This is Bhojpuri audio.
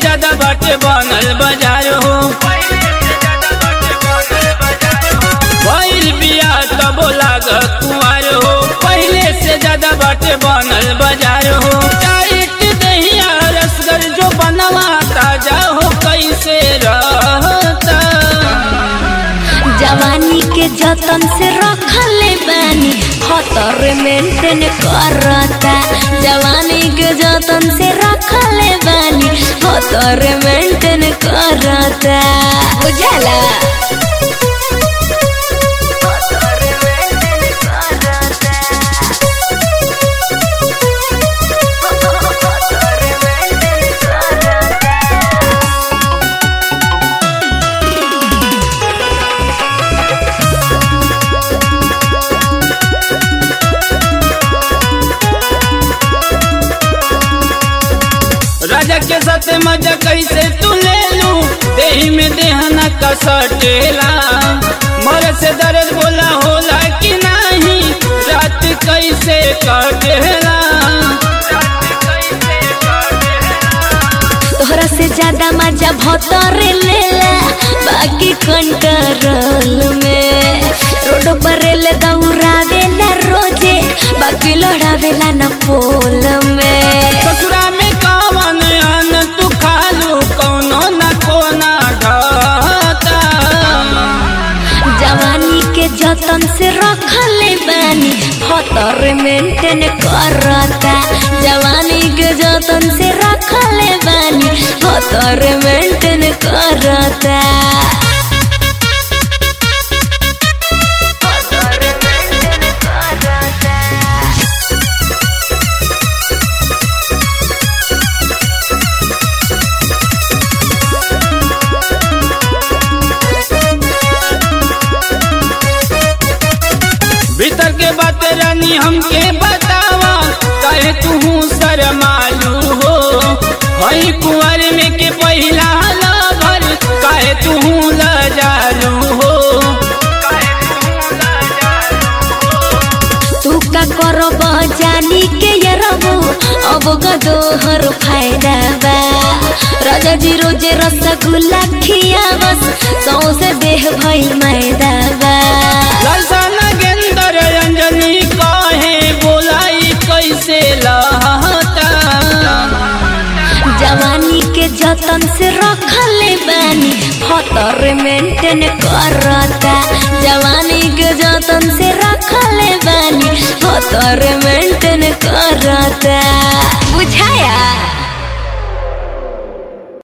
ज्यादा बाटे बनल बाजार हो भइल बिया तबो लाग कुआर हो पहले से ज्यादा बाटे बनल बाजार हो टाइट दहिया रसगर जो बनवा ताजा हो कैसे रहता जवानी के जतन से रखले बानी खतर मेंटेन करता जवानी के जतन से रखले बानी खतर मेंटेन करता बुझला राजा के साथ मजा कैसे तू ले लू देही में देहना कसटेला मर से दर्द बोला होला कि नहीं रात कैसे कटेला तोहरा से ज्यादा मजा भतर लेला बाकी कंट्रोल में रोड पर रेल दौड़ावेला रोजे बाकी लड़ावेला न पोल में ससुरा में कवन अन तू खालू कौनो न कोना ढाता जवानी के जतन से रखले बानी खतर मेंटेन करता जवानी के जतन से रखले बानी खतर मेंटेन करता भीतर के बात रानी हमके बतावा कहे तू शरमालू हो हई कुंवर में के पहिला लभर कहे तू लजालू हो तू का करब जानी के ये रबो अब गदोहर फायदा बा राजा जी रोजे रसगुल्ला खिया बस सौसे देह भइल मैदा बा ललसा नगेंदर अंजनी कहे बोलाई कैसे लहता जवानी के जतन से रखले बानी खतर मेंटेन करता जवानी के जतन से रखले बानी खतर मेंटेन करता बुझाया